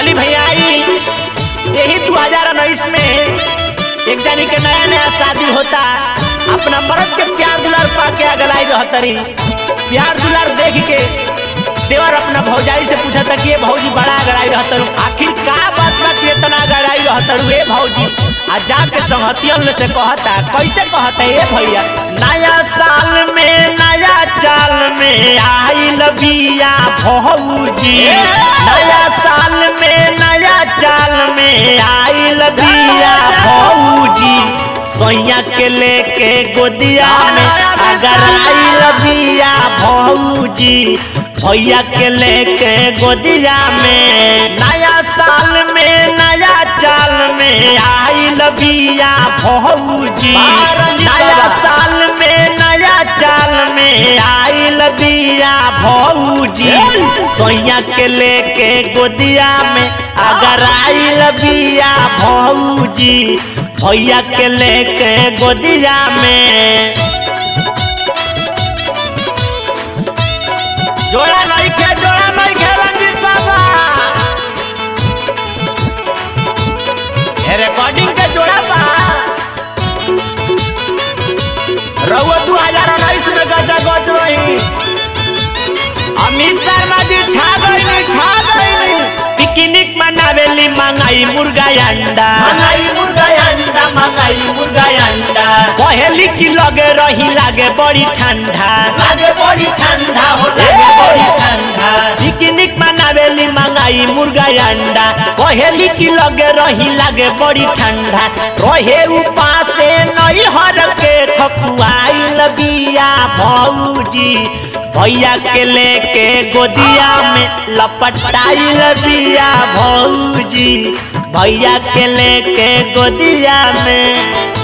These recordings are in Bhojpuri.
चली भैया आई यही दो हजार उन्नीस में एक जानी के नया नया शादी होता अपना मर्द के प्यार दुलार पा के अगलाई रहतरी प्यार दुलार देख के देवर अपना भौजाई से पूछा था कि ये भौजी बड़ा गड़ाई रहतरू आखिर का बात बा कि इतना गड़ाई रहतरू ए भौजी आ जाके संगतियन से कहता कैसे कहता ये भैया नया साल में नया चाल में आई लबिया भौजी नया साल में नया चाल में आई लबिया भौजी सोया के लेके गोदिया में अगर आई लबिया भौजी भैया के लेके गोदिया में नया साल में नया चाल में आई लबिया भौजी नया साल में नया चाल में आई लबिया भौजी सोया के लेके गोदिया में अगर आई लबिया भौजी भैया के लेके गोदिया में जोड़ा नहीं खे जोड़ा नहीं खे रंजीत बाबा ये रिकॉर्डिंग के जोड़ा बा रउआ दू हजार उन्नीस में गजा गज रही अमित शर्मा जी छा गई छा गई पिकनिक मनावेली मंगाई मुर्गा अंडा मंगाई मुर्गा अंडा मंगाई मुर्गा अंडा पहली की लगे रही लागे बड़ी ठंडा लागे बड़ी ठंडा हो लागे बड़ी ठंडा पिकनिक मनावेली मंगाई मुर्गा अंडा पहली की लगे रही लागे बड़ी ठंडा रहे उपासे नई हर के खकुआई लबिया भौजी भैया के लेके गोदिया में लपटाई लबिया भौजी भैया के लेके गोदिया में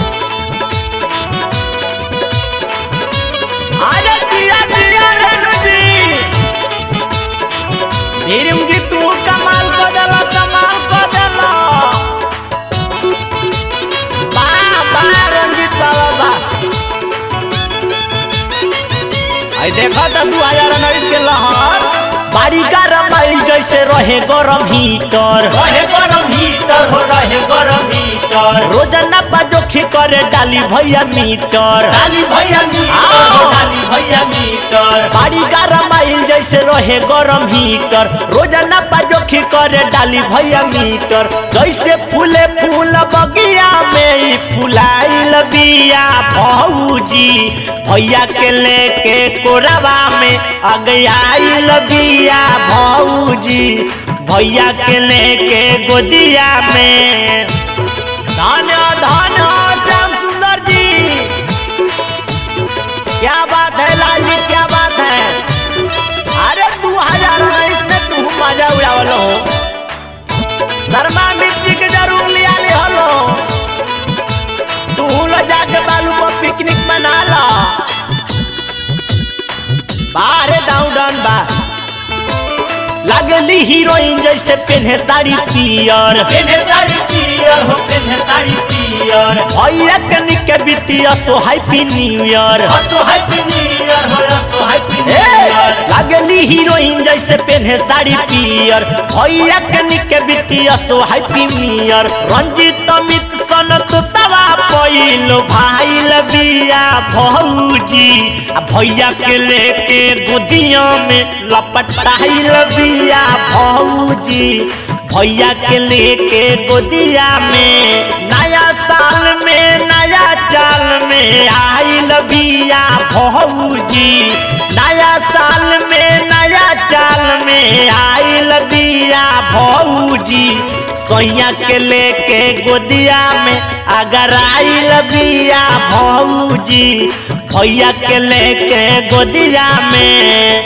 अरे दिया दिया रेणु जी धीरम जी तू कमाल कर देला कमाल कर देला वाह वाह रंजीत बाबा वाह आई देखा तो दू हजार उन्नीस के लहर बाड़ी गरम आई जैसे रहे गरम हीटर रहे गरम हीटर हो रहे गरम हीटर रोजाना बाजोखी करे डाली भैया मीटर डाली भैया मीटर हो डाली भैया मीटर बाड़ी गरम आइल जैसे रहे गरम हीटर रोजाना बाजोखी करे डाली भैया मीटर जैसे फूले फूल बगिया में ही फुलाइल बिया भौजी भैया के लेके कोरवा में अगयाइल बिया भौजी भैया के लेके गोदिया में धन धन श्याम सुंदर जी क्या बात है लाल जी क्या बात है अरे दू हजार उन्नीस में तू मजा उड़ावल हो शर्मा मिट्टी के जरूर लिया ले हलो तू लो जाके बालू पर पिकनिक मना ला बाहरे डाउन डाउन बा लगली हीरोइन जैसे पेन्हे साड़ी पियर पेन्हे साड़ी पियर हो पेन्हे साड़ी पियर भैया कनिक के बितिया सो हैप्पी न्यू ईयर हसो हैप्पी न्यू ईयर हो हसो हैप्पी न्यू ए, ईयर लगली हीरोइन जैसे पेन्हे साड़ी पियर भैया कनिक के बितिया so happy new year Ranjit Amit Sanat सवा पहिलो भाई लबिया भौजी आ भैया के लेके गोदिया में लपटाई लबिया भौजी भैया के लेके गोदिया में नया साल में नया चाल में आई लबिया भौजी नया साल में नया चाल में आई लबिया भौजी सोया के लेके गोदिया में अगर आई लबिया भौजी भैया के लेके गोदिया में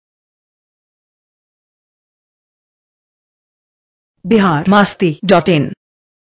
बिहार मस्ती डॉट इन